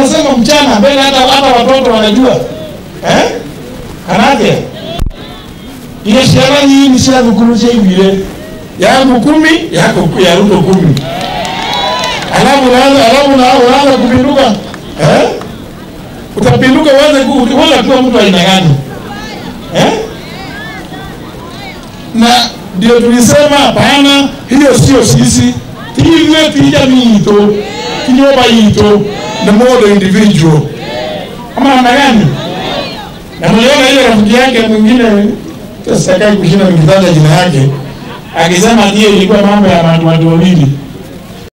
unasema mchana mbele, hata hata watoto wanajua eh? Kanake ile shiara hii ni shiara kukurusha hivi yangu kumi yako ya Ruto kumi alafu unaanza alafu unaanza kupinduka eh? Utapinduka uanze ku- uanze kuwa mtu aina gani eh? na ndio tulisema hapana, hiyo sio sisi tive tija mito kinyoba yito na modo individual ama namna gani? Na mliona ile rafiki yake mwingine, sasa sitaki kushinda nikitaja jina yake, akisema ndiye ilikuwa mambo ya watu watu wawili